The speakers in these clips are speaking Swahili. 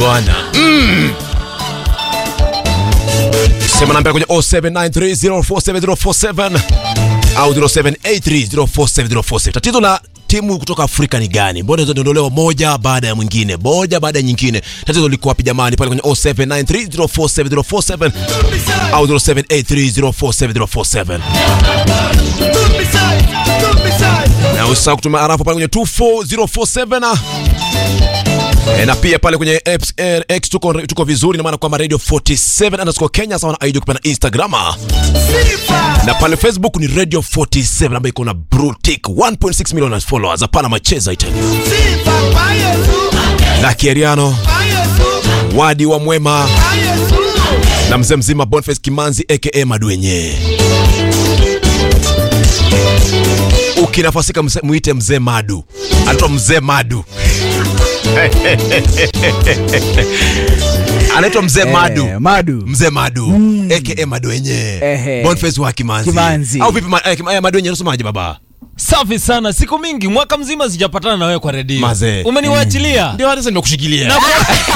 bwana mm. sema namba kwenye 0793047047 au 0783047047 tatizo la timu kutoka afrika ni gani mbona zinaondolewa moja baada ya mwingine moja baada ya nyingine tatizo liko wapi jamani pale kwenye 0793047047 au 0783047047 na usisahau kutuma arafa pale kwenye 24047 E, na pia pale kwenye X, eh, X tuko, tuko vizuri na maana kwamba radio 47 underscore Kenya sawa na ID kupana Instagram na pale Facebook ni radio 47 ambayo iko na brutik 1.6 million followers. Hapana macheza itani na Kieriano wadi wa mwema na mzee mzima Boniface Kimanzi aka Madwenye. Ukinafasika mse- muite mzee Madu, anaitwa mzee Madu anaitwa mzee Madu Eh, Madu. mzee Madu aka Madwenye Ehe. Boniface wa Kimanzi, Kimanzi. au vipi? ma- eh, Kim- eh, Madwenye unasemaje baba? Safi sana, siku mingi, mwaka mzima sijapatana na wewe kwa redio. Mazee. Umeniwachilia. Ndio hata sasa nimekushikilia. Na-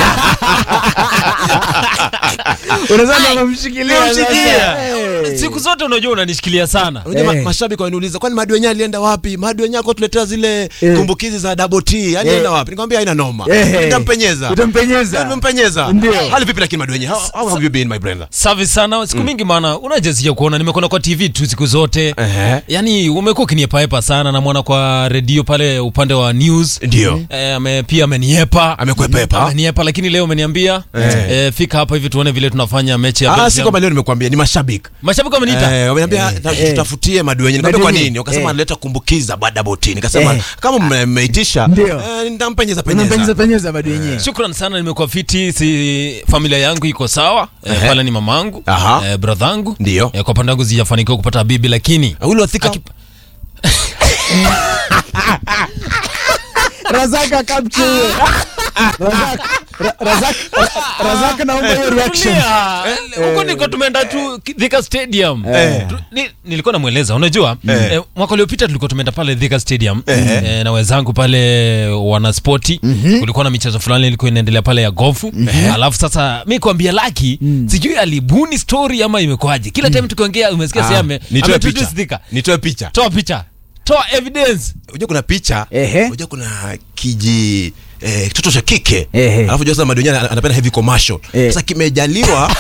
Unaweza ndo unamshikilia Unamshikilia. sasa. Eh. Siku zote unajua unanishikilia sana. Unajua ma- Eh. mashabiki wananiuliza kwani Madwenye alienda wapi? Madwenye ako tuletea zile Eh. kumbukizi za double T, yani alienda wapi? Nikamwambia haina noma. Eh. Nitampenyeza. Utampenyeza. Nimempenyeza. Ndio. Hali vipi lakini Madwenye? How, how have you been my brother? Safi sana, siku mingi maana unaje sija kuona, nimekuona kwa TV tu siku zote. Ehe. Yaani umekuwa ukiniepaepa sana, namwona kwa redio pale upande wa news. Ndio. Eh, ame, pia ameniepa Amekwepepa. ameniepa, lakini leo umeniambia Eh. eh, fika hapa hivi tuone vile tunafanya mechi ya Ah, si Belgium. kwamba leo nimekuambia ni mashabiki. Mashabiki wameniita Eh, wameniambia ta- Eh. tutafutie Madwenye. Nikamwambia kwa Madwenye. nini? Wakasema Eh. analeta kumbukiza ba double T. Nikasema Eh. kama mme- mmeitisha Ndio. eh, nitampenyeza Unampenyeza penyeza. penyeza Madu yenyewe. Shukran sana, nimekuwa fiti, si familia yangu iko sawa eh, Ehe. pale ni mamangu Aha. eh, bradhangu Ndio. eh, kwa pande yangu sijafanikiwa kupata bibi, lakini Ule wathika Aki- Razaka capture hiyo. Razaka Ra- Razaka Ra- Razaka naomba hiyo reaction. Tulia. Eh, huko niko tumeenda tu Thika Stadium Eh. Tu- ni, nilikuwa namweleza unajua Eh. eh, mwaka uliopita tulikuwa tumeenda pale Thika Stadium eh, na wenzangu pale wanaspoti kulikuwa na michezo fulani ilikuwa inaendelea pale ya gofu alafu sasa mi kuambia Laki sijui alibuni story ama imekwaje kila time tukiongea umesikia Ah, sasa ame nitoe ametujuice picha. Thika Nitoe picha. toa picha toa evidence Unajua kuna picha, Ehe. unajua kuna kiji eh, kitoto cha kike. Ehe. Alafu unajua sasa Madonyani ana- anapenda heavy commercial. Eh. Sasa kimejaliwa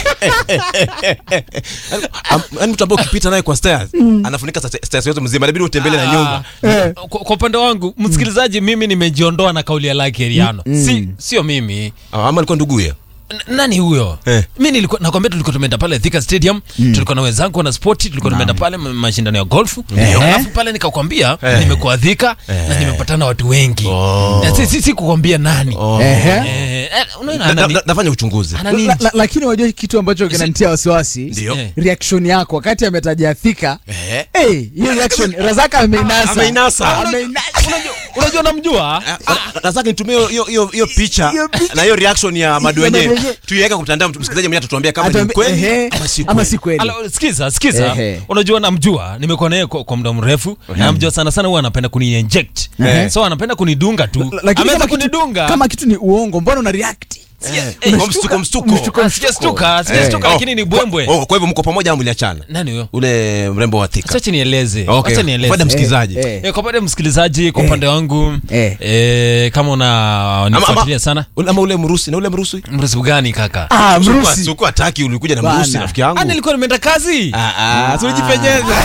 Am- yaani mtu ambaye ukipita naye kwa stairs anafunika sa- stairs yote mzima inabidi utembele na nyumba. Eh. kwa kwa upande wangu msikilizaji mimi nimejiondoa na kauli ya Laki Eriano si sio mimi Ah, ama alikuwa nduguye. N- nani huyo Eh. mi nilikuwa nakwambia tulikuwa tumeenda pale Thika Stadium tulikuwa na wenzangu na spoti tulikuwa tumeenda pale ma- mashindano ya golfu alafu pale nikakwambia Eh. nimekuwa Thika na nimepatana na watu wengi Oh. Na si, si, si kukwambia nani Ehe. Eh, eh, unaona Na- na- anani- na- Nafanya uchunguzi. anani- La- la- Lakini wajua kitu ambacho kinanitia wasiwasi Ndio. Eh. reaction yako wakati ametaja Thika. Eh. Eh, hiyo reaction Razaka ameinasa. Ameinasa. Ameinasa. unajua- unajua namjua Nataka nitumie hiyo- hiyo hiyo hiyo picha Hiyo picha. na hiyo reaction ya Madwenye. Madwenye. Tuiweke kwa mtandao msikilizaji mwenyewe atatuambia kama ni Atuambi- kweli ehe, ama si ama kweli. si kweli. Alo, sikiza sikiza Ehe. unajua namjua nimekuwa naye kwa, kwa muda mrefu namjua sana sana huwa anapenda kuni inject Ehe. so anapenda kunidunga tu La- lakini ameweza kama kitu, kunidunga kama kitu ni uongo mbona una react Eh, kwa mstuko mstuko. Ah, sijastuka sijastuka Eh. lakini ni bwembwe Oh, kwa hivyo mko pamoja au mliachana? nani huyo Ule mrembo wa Thika. Acha nieleze Okay. acha nieleze Faida msikilizaji. Eh, eh. Eh, kwa upande wa msikilizaji kwa upande wangu Eh. eh, kama una nifuatilia sana Ule- ama ule mrusi na ule mrusi mresibu gani kaka Ah, Sikuwa- Mrusi. sikuwa hataki ulikuja na Bana. mrusi rafiki yangu Ah, nilikuwa nimeenda kazi Ah, ah, si ulijipenyeza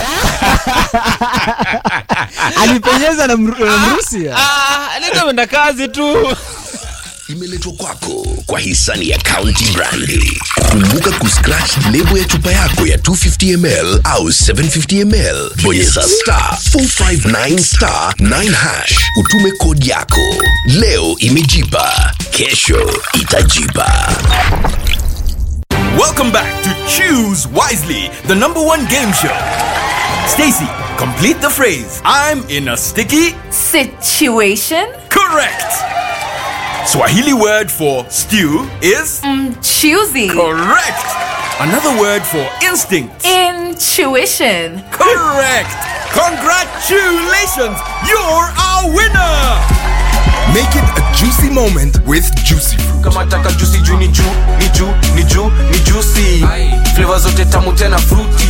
alipenyeza na Mru- na Mrusi. Ah, nilikuwa nimeenda kazi tu imeletwa kwako kwa hisani ya County Brandi. Kumbuka kuscratch lebo ya chupa yako ya 250ml au 750ml, bonyeza star 459 star 9 hash, utume kodi yako. Leo imejipa, kesho itajipa. Welcome back to Choose Wisely, the number one game show. Stacy, complete the phrase. I'm in a sticky. Situation? Correct. Swahili word for stew is Choosy. correct. Another word for instinct. Intuition. Correct. Congratulations, you're our winner. Make it a juicy moment with Juicy Fruit. kama taka juicy juu ni juu ni juu ni juu ni juicy flavor zote tamu tena fruity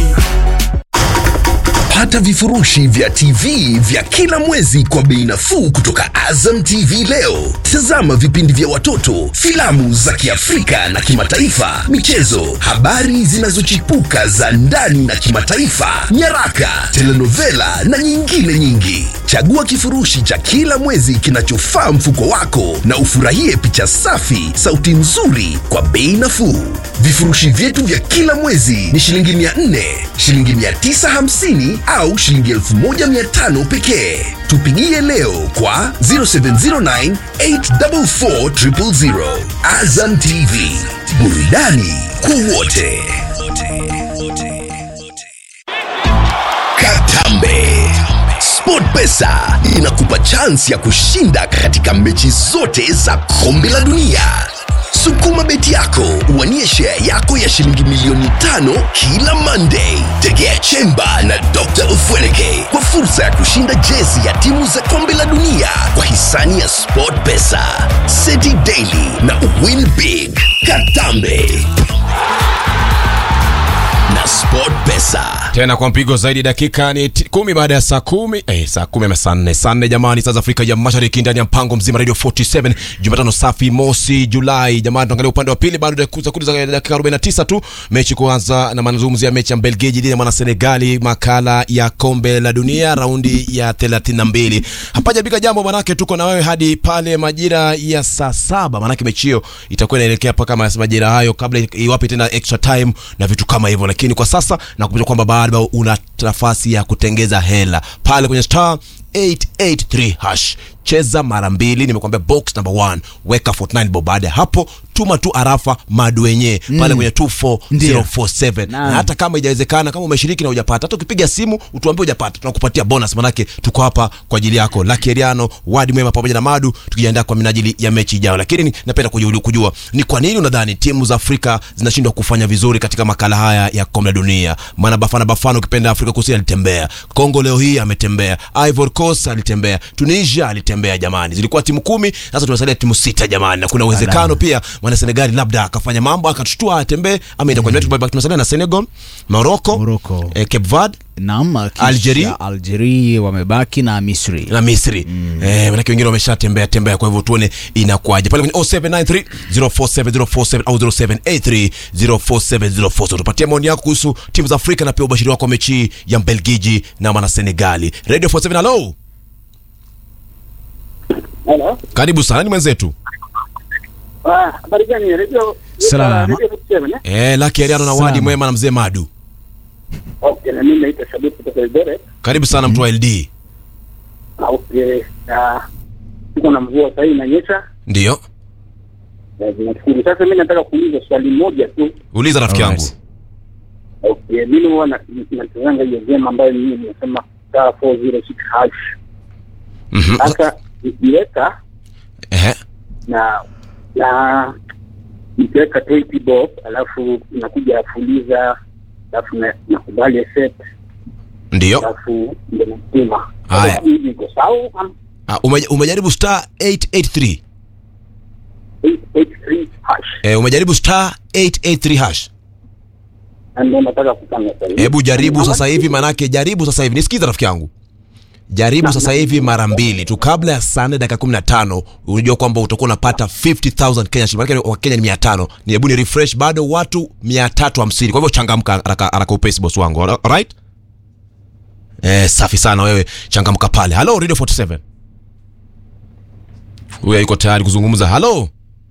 Pata vifurushi vya TV vya kila mwezi kwa bei nafuu kutoka Azam TV leo. Tazama vipindi vya watoto, filamu za Kiafrika na kimataifa, michezo, habari zinazochipuka za ndani na kimataifa, nyaraka, telenovela na nyingine nyingi. Chagua kifurushi cha kila mwezi kinachofaa mfuko wako na ufurahie picha safi, sauti nzuri kwa bei nafuu. Vifurushi vyetu vya kila mwezi ni shilingi 400, shilingi 950 au shilingi 1500 pekee. Tupigie leo kwa 0709 844 000. Azam TV, burudani kwa wote. Katambe. SportPesa inakupa chansi ya kushinda katika mechi zote za kombe la dunia. Sukuma beti yako uwanie share yako ya shilingi milioni tano kila Monday. Tegea Chemba na Dr. Ufweneke kwa fursa ya kushinda jezi ya timu za kombe la dunia kwa hisani ya SportPesa, City Daily na Win Big. Katambe na SportPesa. tena kwa mpigo zaidi dakika ni ti- kumi baada ya saa kumi eh, saa kumi ama saa nne saa nne jamani saa za afrika ya mashariki ndani ya mpango mzima radio 47 jumatano safi mosi julai jamani tuangalia upande wa pili bado dakika sekunde za dakika 49 tu mechi kuanza na mazungumzo ya mechi ya mbelgiji dhidi ya mwana senegali makala ya kombe la dunia raundi ya 32 hapajabika jambo manake tuko na wewe hadi pale majira ya saa saba manake mechi hiyo itakuwa inaelekea mpaka mas- majira hayo kabla iwape tena extra time na vitu kama hivyo lakini kwa sasa nakumbusha kwamba bado una nafasi ya kutengeza hela pale kwenye star 883 hash cheza mara mbili nimekwambia box number 1 weka 49 bob baada ya hapo tuma tu arafa madwenye pale kwenye 24047 na hata kama haijawezekana kama umeshiriki na hujapata hata ukipiga simu utuambie hujapata tunakupatia bonus manake tuko hapa kwa ajili yako Lucky Eriano wadi mwema pamoja na Madu tukijiandaa kwa minajili ya mechi ijayo lakini ni- napenda kujua, kujua ni kwa nini unadhani timu za Afrika zinashindwa kufanya vizuri katika makala haya ya kombe la dunia maana Bafana Bafana ukipenda Afrika Kusini alitembea Kongo leo hii ametembea Ivory Coast alitembea Tunisia alitembea jamani zilikuwa timu kumi sasa tunasalia timu sita jamani na kuna uwezekano pia mwana Senegali labda akafanya mambo akatushtua atembee ama itakuwa mm. tunasalia na Senegal Morocco, Morocco. eh, Cape Verde Naam, kisha Algeria. Algeria wamebaki na Misri. na Misri mm. eh, manake wengine wameshatembea tembea, kwa hivyo tuone inakuwaje pale kwenye 0793 047047 au 0783 047047. Tupatie maoni yako kuhusu timu za Afrika na pia ubashiri wako wa mechi ya Mbelgiji na mwana Senegali. Radio 47 hello. Hello. Karibu sana ni mwenzetu. Ah, habari gani? Radio Salama. Radio 47, eh? Eh, Lucky Ariano na Salama. Wadi Mwema na Mzee Madu. Okay, na mimi naitwa Shabib kutoka Eldoret. Karibu sana mtu wa LD. Ah, Okay, na tuko na mvua sasa inanyesha. Ndio. Na zinashukuru. Sasa mimi nataka kuuliza swali moja tu. Uliza rafiki yangu. Alright. Okay, mimi huwa na- natazanga hiyo game ambayo mimi nimesema star 406 hash. Mhm. Sasa nikiweka Ehe. na na nikiweka 20 bob alafu nakuja fuliza alafu na- nakubali set Ndio. alafu ndio natuma. Haya. Sasa hivi iko sawa ama Ah, ume- umejaribu star 883. 883 hash. Eh, umejaribu star 883 hash. Na ndio nataka kupanga sasa hivi. hebu jaribu Ama- sasa hivi manake jaribu sasa hivi nisikiza rafiki yangu jaribu sasa hivi mara mbili tu kabla ya saa nne dakika kumi na tano unajua kwamba utakuwa unapata 50000 kenya shilingi manake wa kenya ni mia tano ni hebu ni refresh bado watu mia tatu hamsini kwa hivyo changamka haraka haraka upesi boss wangu alright eh, safi sana wewe changamka pale halo radio 47 huyu yuko tayari kuzungumza halo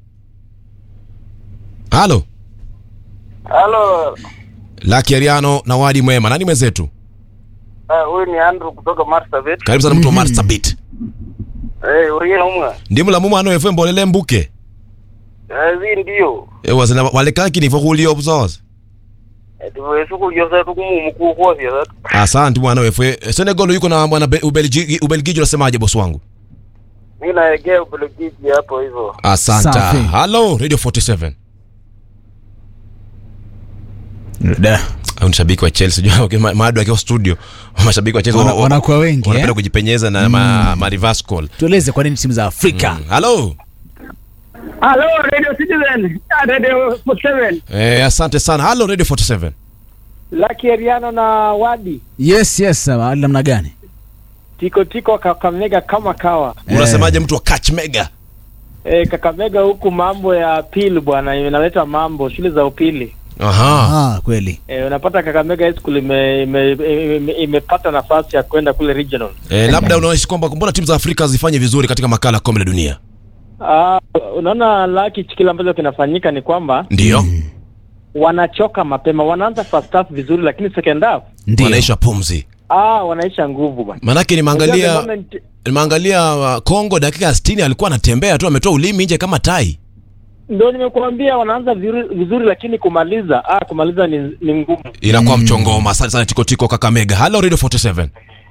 halo Halo, Lucky Ariano na Wadi Mwema nani mwenzetu ah, huyu ni Andrew kutoka Marsabit. karibu sana mtu wa Marsabit Eh, uriye umwe. ndimu la muma ano efe mbolele mbuke Eh, zi ndio. ewasina walekaki nifo kulio buzoza Eh, tuwe suku yosa tukumumu kuko vya zatu. asante mwana wefe senegal yuko na mwana Be- ubelgiji ubelgiji unasemaje bosi wangu Mimi naegea Ubelgiji hapo hivyo. asante Safi. halo radio 47 Da. au ni shabiki wa Chelsea jua ma- Madu akiwa studio mashabiki wa Chelsea Wana- wana- wanakuwa wengi, wanapenda eh? kujipenyeza na ma, ma reverse call tueleze kwa nini timu za afrika halo Hello, Radio Citizen. Ah, Radio 47. eh, asante sana halo radio 47 Lucky Ariano na Wadi yes yes sawa hali namna gani tiko tiko Kakamega kama kawa unasemaje mtu wa catch mega e, Kakamega huku mambo ya pili bwana inaleta mambo shule za upili aha ah, kweli e, unapata Kakamega High School ime, ime, ime, imepata nafasi ya kwenda kule regional. eh, labda unaishi kwamba mbona timu za Afrika zifanye vizuri katika makala ya kombe la dunia Ah, unaona Lucky kile ambacho kinafanyika ni kwamba ndio wanachoka mapema, wanaanza first half vizuri, lakini second half ndio wanaisha pumzi ah, wanaisha nguvu bwana. manake Unajua the nimeangalia moment- nimeangalia uh, Kongo dakika ya 60 alikuwa anatembea tu ametoa ulimi nje kama tai Ndio nimekuambia wanaanza vizuri, vizuri lakini kumaliza ah, kumaliza ni, ni ngumu. inakuwa mchongoma asante sana tikotiko kakamega halo radio 47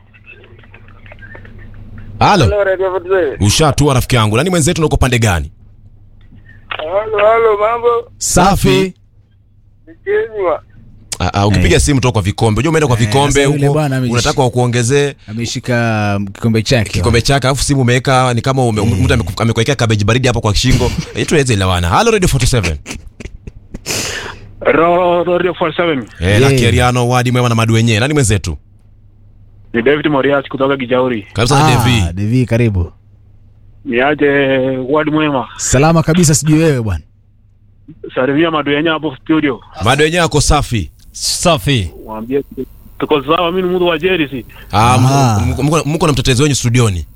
halo Radio ushatua rafiki yangu nani mwenzetu na uko pande gani Halo, halo, mambo safi Kenywa. Ah, ah, ukipiga simu toka kwa vikombe unajua umeenda kwa Eh, vikombe sasa yule huko bwana amejish- unataka wakuongezee ameshika kikombe chake kikombe chake alafu simu umeweka ni kama ume, mtu ameku- amekuwekea kabeji baridi hapo kwa shingo Eh, tuweze elewana halo radio 47 Radio 47. eh, Lucky Ariano wadi mwema na madu wenyewe nani mwenzetu Ni David Morias kutoka Kijauri. karibu sana Devi ah, devi karibu Niaje wadi mwema. salama kabisa sijui wewe bwana Salimia maduyenya hapo studio. madu wenyewe ako safi safi Waambie tuko sawa, mimi ni mtu wa Jersey. ah, Ah. mko- mko- mko na mtetezi wenyu studioni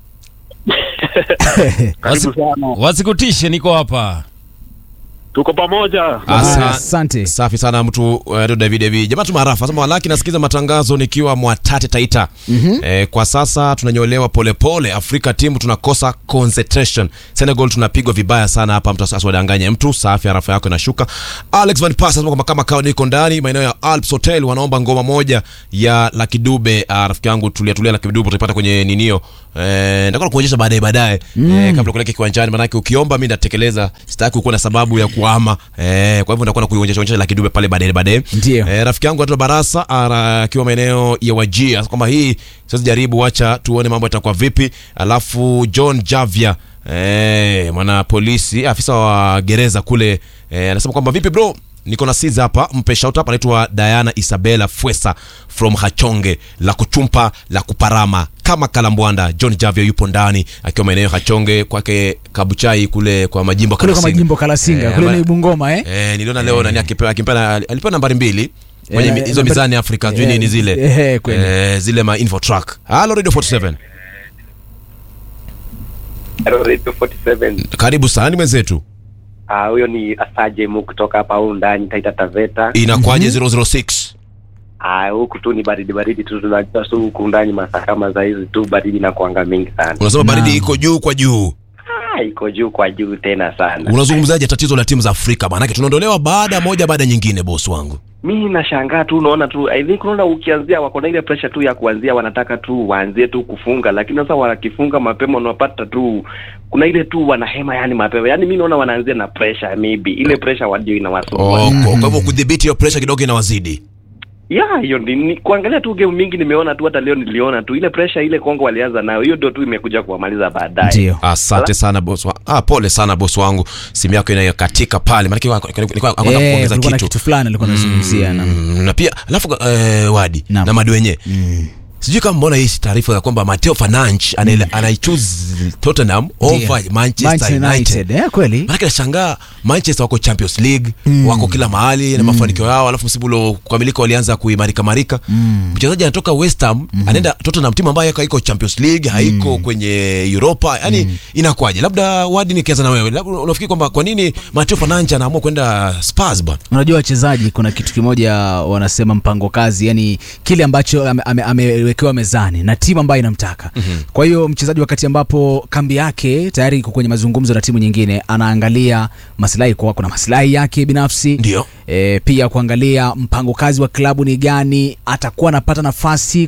Karibu sana. wasikutishe niko hapa Tuko pamoja. Asa- asante safi sana mtu uh, David David jamaa tu maarafa sema walaki nasikiza matangazo nikiwa mwatate taita mm-hmm. eh, kwa sasa tunanyolewa polepole Afrika timu tunakosa concentration Senegal tunapigwa vibaya sana hapa mtu asiwadanganye mtu safi arafa yako inashuka Alex Van Pass anasema kwamba kama kawa niko ndani maeneo ya Alps Hotel wanaomba ngoma moja ya Lucky Dube uh, rafiki yangu tulia tulia Lucky Dube utaipata kwenye ninio eh, nitakuwa kuonyesha baadaye baadaye mm. eh, kabla kuleke kiwanjani manake ukiomba mimi nitatekeleza sitaki kuwa na sababu ya kuama eh, kwa hivyo nitakuwa nakuonyesha onyesha Lucky Dube pale baadaye baadaye Ndio. eh, rafiki yangu anaitwa Barasa ara- akiwa maeneo ya Wajia kwamba hii sasa jaribu wacha tuone mambo yatakuwa vipi alafu John Javia eh, mwana polisi afisa wa gereza kule eh, anasema kwamba vipi bro niko na siza hapa mpe shout up anaitwa Diana Isabella Fwesa from Hachonge la kuchumpa la kuparama kama kalambwanda John Javia yupo ndani akiwa maeneo ya Hachonge kwake Kabuchai kule kwa majimbo kule kwa Kalasinga. majimbo kalasinga Eh, kule ama- ni bungoma eh Eh, niliona leo nani akipewa akipewa alipewa nambari mbili kwenye Eh, mi- hizo nambari- mizani Afrika sijui eh, nini zile eh, kweli. eh, zile ma info track. Hello Radio 47. Radio 47. Karibu sana ni mwenzetu. Ah, huyo ni Asaje Mu kutoka hapa huko ndani Taita Taveta. Inakuwaje 006? Ah, huku tu ni baridi baridi tu tunajua tu huku ndani masaa kama za hizi tu baridi na kuanga mingi sana. Unasema baridi iko juu kwa juu. Ah, iko juu kwa juu tena sana. Unazungumzaje tatizo la timu za Afrika? Maanake tunaondolewa baada moja baada nyingine boss wangu. Mi nashangaa tu unaona tu I think unaona ukianzia wako na ile pressure tu ya kuanzia wanataka tu waanzie tu kufunga lakini sasa wanakifunga mapema unapata tu kuna ile tu wanahema yani mapema yani mi naona wanaanzia na pressure maybe ile pressure wadio inawasumbua Oh, kwa kwa hivyo kudhibiti hiyo pressure kidogo inawazidi. ya hiyo ni, ni kuangalia tu game mingi nimeona tu hata leo niliona tu ile pressure ile Kongo walianza nayo hiyo ndio tu imekuja kuwamaliza baadaye ndio Asante sana boss wa, ah, pole sana boss wangu. Simu yako inayokatika pale. Maanake nilikuwa nilikuwa eh kuongeza kulikuwa na kitu. kitu fulani alikuwa anazungumzia na Mm, na pia alafu eh, wadi Naam. na madi wenyewe sijui kama mbona hii taarifa ya kwamba Mateo Fernandes mm. anaichoose Tottenham over Manchester, Manchester United. United eh kweli Maanake nashangaa Manchester wako Champions League wako kila mahali na mafanikio yao, alafu msimu uliokamilika walianza kuimarika marika. Mchezaji anatoka West Ham anaenda Tottenham, timu ambayo haiko Champions League, haiko kwenye Europa, yani inakuwaje? Labda wadi nikianza na wewe, labda unafikiri kwamba kwa nini Mateo Fernandes anaamua kwenda Spurs bwana? unajua wachezaji kuna kitu kimoja wanasema mpango kazi yani kile ambacho ame- ame- amewekewa mezani na timu ambayo inamtaka mm-hmm. kwa hiyo mchezaji wakati ambapo kambi yake tayari iko kwenye mazungumzo na timu nyingine anaangalia maslahi kwa kuna maslahi yake binafsi Ndio. e, pia kuangalia mpango kazi wa klabu ni gani atakuwa anapata nafasi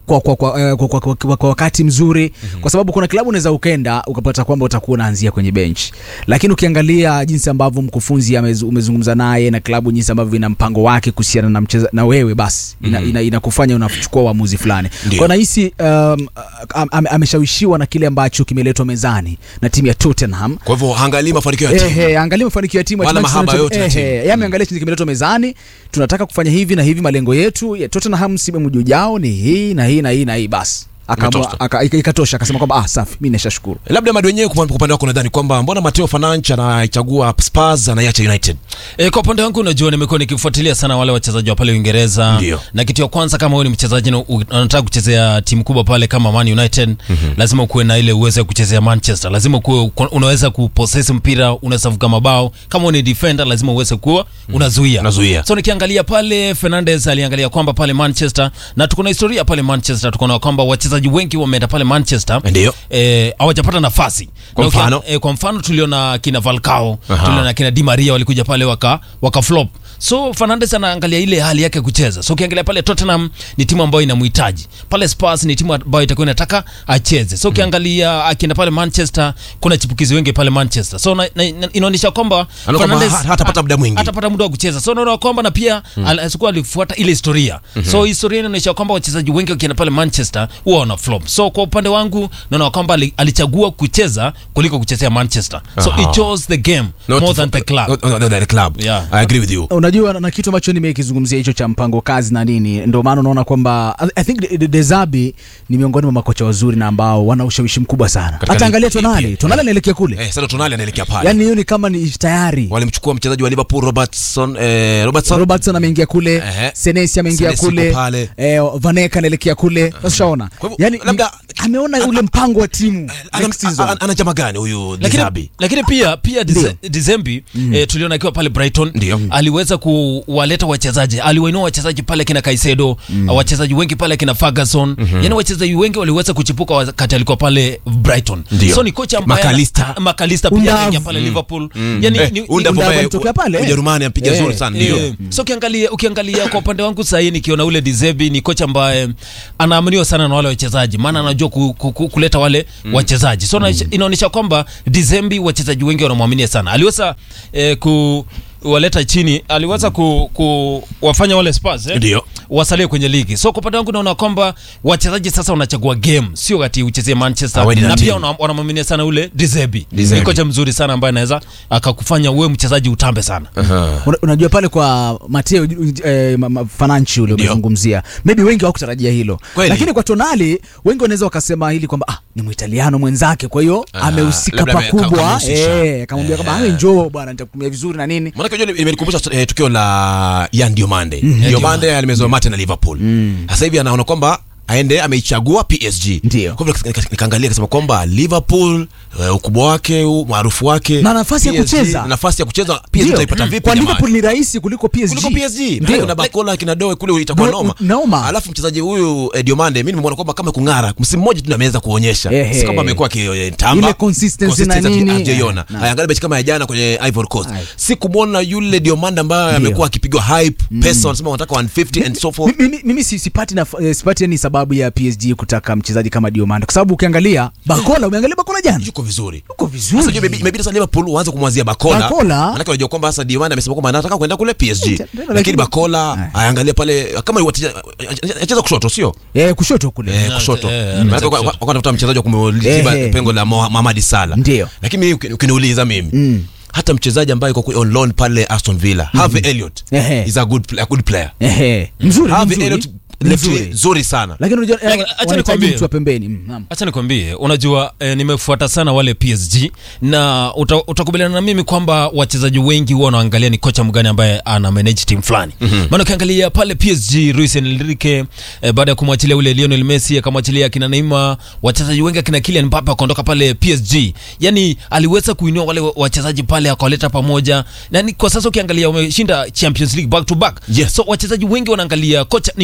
kwa, kwa, kwa, eh, kwa, kwa, kwa, kwa, kwa wakati mzuri mm-hmm. kwa sababu kuna klabu unaweza ukenda ukapata kwamba utakuwa unaanzia kwenye bench lakini ukiangalia jinsi ambavyo mkufunzi amezu- umezungumza naye na klabu jinsi ambavyo ina mpango wake kuhusiana na mcheza na wewe basi ina, Mhm. ina, inakufanya unachukua uamuzi fulani Ndio. kwa nahisi um, am, am, ameshawishiwa na kile ambacho kimeletwa mezani na timu ya Tottenham kwa hivyo angalii mafanikio ya timu Ehe, angalia mafanikio ya timu ya Wala Manchester mahaba United. yote ya Ehe, timu. yeye ameangalia chenye kimeletwa mezani tunataka kufanya hivi na hivi malengo yetu ya Tottenham msimu ujao ni hii na hii na hii na hii basi Akaamua- Ikatosha. aka- ika- ikatosha akasema kwamba ah safi mimi nishashukuru labda madi wenyewe kwa kwa upande wako nadhani kwamba mbona mateo fananch anaichagua spurs anaiacha united E, kwa upande wangu unajua nimekuwa nikifuatilia sana wale wachezaji wa pale Uingereza Ndio. na kitu ya kwanza kama wewe ni mchezaji na u- unataka kuchezea timu kubwa pale kama Man United mm-hmm. lazima ukuwe na ile uwezo wa kuchezea Manchester lazima ukuwe unaweza kupossess mpira unaweza kufunga mabao kama wewe ni defender lazima uweze kuwa unazuia Unazuia. so nikiangalia pale Fernandes aliangalia kwamba pale Manchester na tuko na historia pale Manchester tuko na kwamba wachezaji wengi wameenda pale Manchester Ndio. eh, hawajapata nafasi Kwa Na ukia- mfano? eh, kwa mfano tuliona kina Falcao Aha. tuliona kina Di Maria walikuja pale waka, waka flop so Fernandes anaangalia ile hali yake ya kucheza so ukiangalia pale Tottenham ni timu ambayo inamhitaji pale Spurs ni timu ambayo itakuwa inataka acheze so ukiangalia akienda pale Manchester kuna chipukizi wengi pale Manchester so na, na, na, inaonyesha kwamba Anaona kwamba Fernandes- ha- hatapata muda mwingi. hatapata muda wa kucheza so unaona kwamba na pia mm. alikuwa alifuata ile historia so historia inaonyesha kwamba wachezaji wengi wakienda pale Manchester huwa wana flop so kwa upande wangu naona kwamba ali- alichagua kucheza kuliko kuchezea Manchester so Aha. he chose the game Not more for- than the club not- not- not the club Yeah. i agree with you unajua na- na kitu ambacho nimekizungumzia hicho cha mpango kazi na nini ndio maana unaona kwamba I- I think De- De- Dezabi ni miongoni mwa makocha wazuri na ambao wana ushawishi mkubwa sana Katika hata angalia ligi Tonali pia. Tonali anaelekea kule eh, sasa tonali anaelekea pale yani hiyo ni kama ni tayari walimchukua mchezaji wa liverpool robertson eh, robertson Robertson ameingia kule Ehe. Senesi ameingia Senesi kule yuko pale. eh, Vaneka anaelekea kule sasa ushaona Kwa hivyo, yani labda- ameona ule mpango wa timu ana, next season. ana, ana chama gani huyu lakini, dizabi lakini pia pia Ndio. Dize- Dizembi mm. eh, tuliona akiwa pale Brighton Ndio. aliweza kuwaleta wachezaji aliwainua wachezaji pale kina Kaisedo mm. wachezaji wengi pale kina Ferguson mm-hmm. yani wachezaji wengi waliweza kuchipuka wakati alikuwa pale Brighton Ndio. so ni kocha ambaye McAllister. Ah, McAllister pia Undav. anaingia pale Liverpool Mm. yani Eh, ni, Undav Undav ambaye- alitokea pale, eh. Ujerumani ampiga Eh, zuri sana ndio Eh, so ukiangalia ukiangalia kwa upande wangu sahii nikiona ule Dizebi ni kocha ambaye anaaminiwa sana na wale wachezaji maana anajua ku, ku, ku, kuleta wale mm. wachezaji so mm. inaonyesha kwamba Dizembi wachezaji wengi wanamwaminia sana aliweza eh, ku waleta chini aliweza ku, ku wafanya wale Spurs eh? Ndio. wasalie kwenye ligi so kwa upande wangu naona kwamba wachezaji sasa wanachagua game sio kati uchezie Manchester Awe ni na na pia timu. wana- wanamwaminia sana ule Dizebi Dizebi. ni kocha mzuri sana ambaye anaweza akakufanya uwe mchezaji utambe sana Aha. Una- unajua pale kwa Mateo eh, ma- ma- Fananchi ule Ndio. umezungumzia maybe wengi hawakutarajia hilo Kweli. lakini kwa Tonali wengi wanaweza wakasema hili kwamba ah, ni Muitaliano mwenzake kwa hiyo Ah, amehusika labda ame- pakubwa kamhusisha. eh, akamwambia kwamba Eh. awe njoo bwana nitakutumia vizuri na nini Maanake unajua imenikumbusha eh, tukio la Yan Diomande. Diomande alimezoa mate na Liverpool. Sasa hivi anaona kwamba aende ameichagua PSG. Ndio. Kwa hivyo nika- nika- nikaangalia kasema kwamba Liverpool eh, ukubwa wake, umaarufu wake Na nafasi ya PSG, kucheza. na nafasi ya kucheza PSG Ndio. utaipata vipi kwa jamani? Liverpool ni rahisi kuliko PSG kuliko PSG Ndio. na Bakola kina Doe kule itakuwa No- noma. noma. Alafu mchezaji huyu eh, Diomande mimi nimeona kwamba kama kung'ara msimu mmoja tu ameweza kuonyesha. Ehe. Si kwamba amekuwa akitamba. Ile consistency na nini. Hajaiona. Na- Angalia mechi kama ya jana kwenye Ivory Coast. Ai. Si kumwona yule Diomande ambaye Ndio. amekuwa akipigwa hype, pesa wanasema wanataka 150 and so forth. mimi, mimi si- sipati na, eh, sipati yani sababu ya PSG kutaka mchezaji kama Diomande kwa sababu ukiangalia Bakola umeangalia Bakola jana Yuko vizuri. uko Sasa vizuri hiyo imebidi imebidi sasa Liverpool waanze kumwazia Bakola. Bakola. Maana unajua kwamba sasa Diomande amesema kwamba anataka kwenda kule PSG. Lakini- Lakini Bakola aangalie pale kama wacheza acheza kushoto sio? eh, kushoto kule Eh, kushoto. eh, Maana anacheza kwa- kushoto. kwa- wanatafuta mchezaji wa kumliziba Eh, pengo la Moha- Mohamed Salah. Ndio. Lakini mimi ukini- ukiniuliza mimi Mm. hata mchezaji ambaye yuko on loan pale Aston Villa, Harvey Elliott Ehe. is a good pla- a good player. Ehe, mzuri Harvey mzuri, Elliott left mzuri. nzuri sana. lakini unajua eh, Lakini acha wanahitaji nikwambie. mtu wa pembeni Mm, naam. hacha nikwambie unajua eh, nimefuata sana wale PSG na uta, utakubaliana na mimi kwamba wachezaji wengi huwa wanaangalia ni kocha mgani ambaye ana manage team fulani mm-hmm. maana ukiangalia pale PSG Luis Enrique eh, baada ya kumwachilia ule Lionel Messi akamwachilia akina Neymar wachezaji wengi akina Kylian Mbappe akaondoka pale PSG yani aliweza kuinua wale wa- wachezaji pale akawaleta pamoja na ni, kwa sasa ukiangalia wameshinda Champions League back to back Yes. so wachezaji wengi wanaangalia kocha ni kocha mgani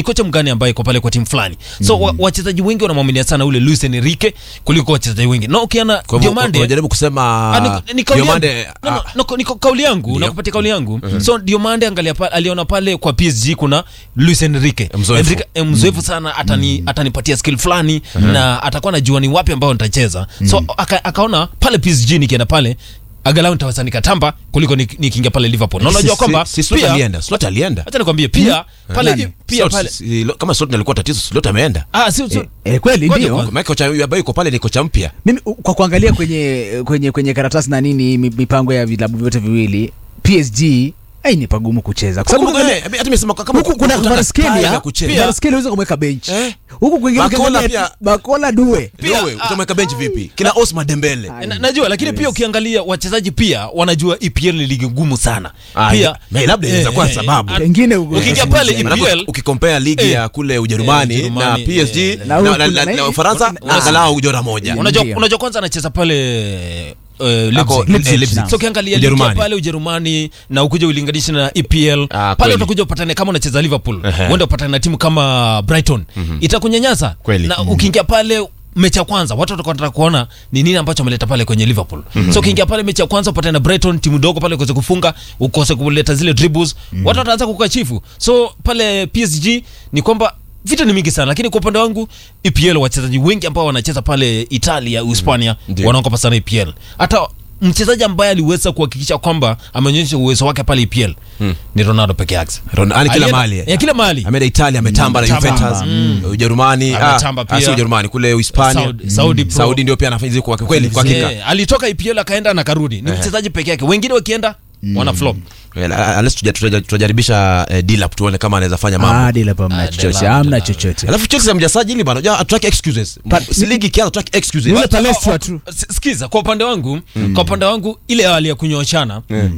gani ambayo iko pale kwa timu fulani so wa, wachezaji wengi wanamwaminia sana ule Luis Enrique kuliko wachezaji wengi na ukiana Kwa hivyo Diomande unajaribu kusema Ah, ni- ni kauli yangu. Diomande No, no, no, ni kauli yangu nakupatia kauli yangu so Diomande angalia pa, aliona pale kwa PSG kuna Luis Enrique Mzoefu. Enrique, eh, mzoefu sana atani atanipatia skill fulani na atakuwa najua ni wapi ambao nitacheza so aka, akaona pale PSG nikienda pale agalau nitaweza nikatamba kuliko nik- nikiingia pale Liverpool na unajua kwamba si Slot pia alienda Slot alienda acha nikwambie pia pale Nani? pia Slot, pale si- lo- kama Slot alikuwa tatizo Slot ameenda ah si, si, Eh, eh, kweli Ngoja ndio kwanza. Maana kocha huyu ambaye yuko pale ni kocha mpya mimi u- kwa kuangalia kwenye kwenye kwenye karatasi na nini mi- mipango ya vilabu vyote viwili PSG ai ni pagumu kucheza kwa sababu Kumbuka, ukiangalia- eh, hata nimesema kama huku kuna kutaka Kvaratskhelia style ya kucheza. Kvaratskhelia unaweza kumweka bench Eh? huku kwingine Bakola ukiangalia pia- Bakola Due Pia utamweka bench vipi kina Osman Dembele na, najua lakini pia ukiangalia wachezaji pia wanajua EPL ni ligi ngumu sana Ah, pia na labda inaweza kuwa sababu. pengine uko- ukiingia pale Maanake EPL ukikompea ligi Eh. ya kule Ujerumani Eh, na Ujerumani, PSG eh. na- Na na- huku na- na- na Ufaransa na- angalau jora moja unajua Ndio. unajua kwanza anacheza pale uh, Ako- Leipzig. Leipzig, Leipzig. so ukiangalia ligi ya Ujerumani. pale Ujerumani na ukuja ulinganisha na EPL Ah, pale kweli. utakuja upatane kama unacheza Liverpool Ehe. uende upatane na timu kama Brighton itakunyanyasa Kweli. na ukiingia pale mechi ya kwanza watu watakuwa wanataka kuona ni nini ambacho ameleta pale kwenye Liverpool so ukiingia pale mechi ya kwanza upatane na Brighton timu dogo pale ukose kufunga ukose kuleta zile dribbles watu wataanza kukachifu so pale PSG ni kwamba vita ni mingi sana lakini kwa upande wangu EPL wachezaji wengi ambao wanacheza pale Italia Uhispania Ndio. wanaogopa sana EPL hata mchezaji ambaye aliweza kuhakikisha kwamba ameonyesha uwezo wake pale EPL ni Ronaldo peke yake Ron- yani kila Alienda- mahali eh, kila mahali ameenda Italia ametamba na Ametamba. Juventus Mm. Ujerumani ah, Ametamba ah, pia. si Ujerumani kule Uhispania Saudi- Saudi Pro. Saudi ndio pia anafanya hizo kwa kweli kwa hakika Eh, alitoka EPL akaenda na karudi ni mchezaji peke yake wengine wakienda wana flop Well, uh, unless tuja- tuja- tutajaribisha eh, Dilap tuone kama anaweza fanya mambo Ah, Dila pa mna Ah, chochote Dila- hamna Dila- chochote alafu Chelsea hamjasajili bana unajua hatutaki excuses Pa- si ligi kianza tutaki excuses Yule Palestra tu S- sikiza kwa upande wangu kwa upande wangu ile hali ya kunyoshana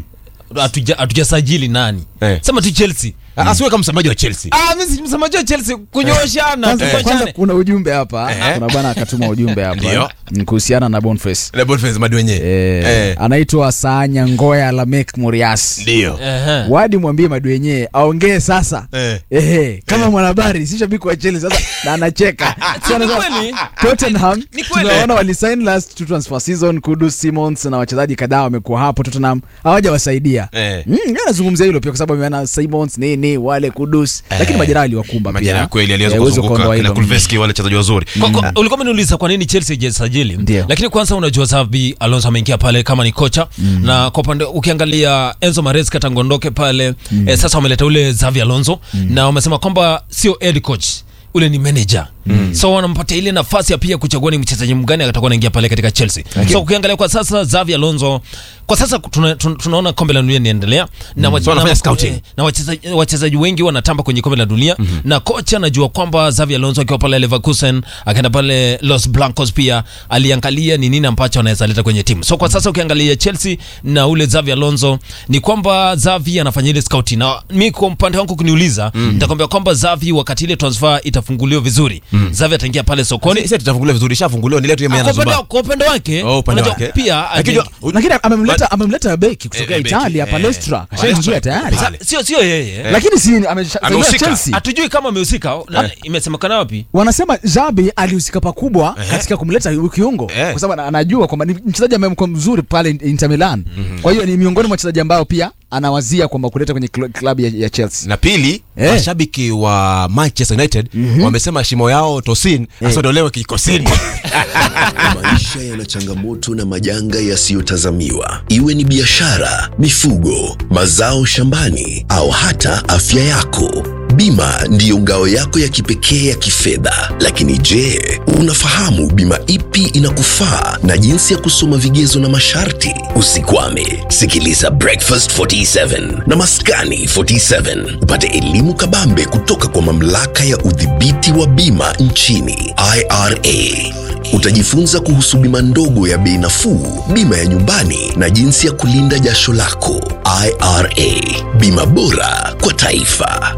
hatuja- hatujasajili nani Eh. sema tu Chelsea Ah, asiwe kama msemaji wa Chelsea ah mimi si msemaji wa Chelsea kunyoshana kwanza, kwanza tukoshane kuna ujumbe hapa Eh. kuna bwana akatuma ujumbe hapa Ndio. mm, kuhusiana na Boniface Le Boniface madi wenyewe eh, Eh. anaitwa Sanya Ngoya Lamek Murias ndio Ehe. wadi mwambie madu wenyewe aongee sasa Eh. Ehe, kama mwanahabari si shabiki wa Chelsea sasa na anacheka Si So ni anasema, kweli? Tottenham Ni kweli. tunaona walisign last two transfer season Kudus Simons na wachezaji kadhaa wamekuwa hapo Tottenham hawajawasaidia Eh. mm, yeye anazungumzia hilo pia kwa sababu ameona Simons nini wale Kudus lakini majeraha aliwakumba pia majina ya kweli aliweza Eh, huwezi kuzunguka kuondoa kina hilo. Kulveski wale wachezaji wazuri Kwa- kwa- ulikuwa umeniuliza kwa nini Chelsea haijasajili Ndio. lakini kwanza unajua Xabi Alonso ameingia pale kama ni kocha na kwa upande ukiangalia Enzo Maresca tangu ondoke pale eh, sasa wameleta ule Xavi Alonso na wamesema kwamba sio head coach ule ni manager so wanampatia ile nafasi ya pia kuchagua ni mchezaji mgani atakuwa anaingia pale katika Chelsea so ukiangalia kwa sasa Xavi Alonso kwa sasa tuna, tuna, tunaona kombe la dunia inaendelea na wache- So wanafanya na- scouting. eh, na wachezaji wachezaji wengi wanatamba kwenye kombe la dunia na kocha anajua kwamba Xavi Alonso akiwa pale Leverkusen akaenda pale Los Blancos pia aliangalia ni nini ambacho anaweza leta kwenye timu. So kwa sasa ukiangalia Chelsea na ule Xavi Alonso ni kwamba Xavi anafanya ile scouting, na mi kwa upande wangu kuniuliza nitakwambia kwamba Xavi wakati ile transfer itafunguliwa vizuri Xavi ataingia pale sokoni sasa tutafungulia vizuri shafunguliwa ni letu Ah, yeye kwa upande- anazumba kwa upande wake Oh, upande unajua wake. pia Lakini aje- unajua- lakini amemleta amemleta beki kutokea Eh, beki, Italia eh, Palestra kashaingia tayari Pale. sio sio yeye lakini si amesha- Amehusika. Chelsea hatujui kama amehusika na- imesemekana wapi wanasema Zabi alihusika pakubwa katika kumleta huyu kiungo Eh. kwa sababu ana- anajua kwamba ni mchezaji ambaye mko mzuri pale Inter Milan. Kwa hiyo ni miongoni mwa wachezaji ambao pia anawazia kwamba kuleta kwenye kl- klabu ya, ya Chelsea. na pili Eh. mashabiki wa Manchester United wamesema shimo yao Tosin asiondolewe kikosini Maisha yana changamoto na majanga yasiyotazamiwa, iwe ni biashara, mifugo, mazao shambani au hata afya yako. Bima ndiyo ngao yako ya kipekee ya kifedha. Lakini je, unafahamu bima ipi inakufaa na jinsi ya kusoma vigezo na masharti? Usikwame, sikiliza Breakfast 47 na Maskani 47 upate elimu kabambe kutoka kwa mamlaka ya udhibiti wa bima nchini IRA. Utajifunza kuhusu bima ndogo ya bei nafuu, bima ya nyumbani na jinsi ya kulinda jasho lako. IRA, bima bora kwa taifa.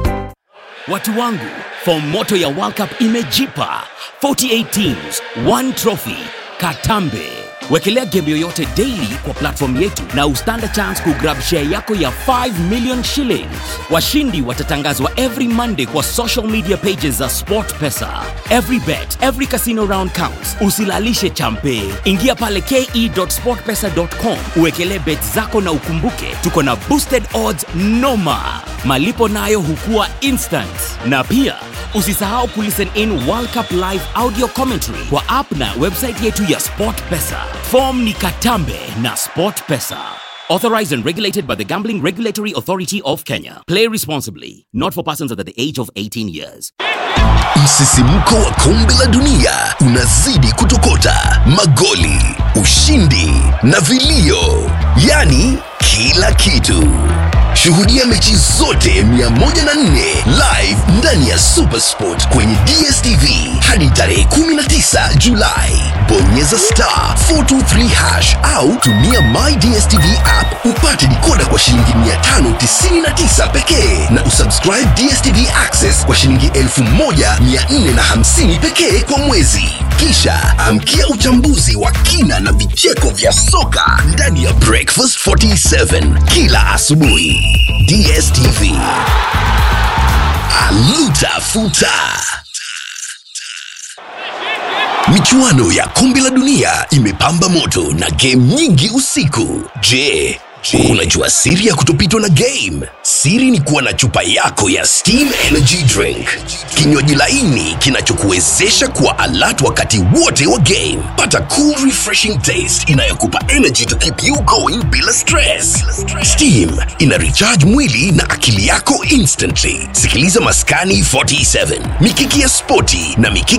Watu wangu, fomu moto ya World Cup imejipa 48 teams, one trophy. Katambe. Wekelea game yoyote daily kwa platform yetu na ustand a chance kugrab share yako ya 5 million shillings. Washindi watatangazwa every Monday kwa social media pages za SportPesa. Every bet, every casino round counts. Usilalishe champe. Ingia pale ke.sportpesa.com uwekelee bet zako na ukumbuke tuko na boosted odds noma. Malipo nayo hukua instant. Na pia usisahau kulisten in World Cup live audio commentary kwa app na website yetu ya SportPesa. Form ni Katambe na SportPesa. Authorized and regulated by the Gambling Regulatory Authority of Kenya. Play responsibly. Not for persons under the age of 18 years. Msisimko wa kombe la dunia unazidi kutokota, magoli, ushindi na vilio, yaani kila kitu. Shuhudia mechi zote 104 live ndani ya Supersport kwenye DStv hadi tarehe 19 Julai. Bonyeza star 423 hash au tumia My DStv app upate dikoda kwa shilingi 599 pekee na usubscribe DStv Access kwa shilingi 1450 pekee kwa mwezi. Kisha amkia uchambuzi wa kina na vicheko vya soka ndani ya Breakfast 47 kila asubuhi. DStv. Aluta futa. Michuano ya kombe la dunia imepamba moto na game nyingi usiku. Je, unajua siri ya kutopitwa na game? Siri ni kuwa na chupa yako ya Steam Energy Drink, kinywaji laini kinachokuwezesha kuwa alert wakati wote wa game. Pata cool refreshing taste inayokupa energy to keep you going bila stress. Steam ina recharge mwili na akili yako instantly. Sikiliza Maskani 47, Mikiki ya Spoti na Mikiki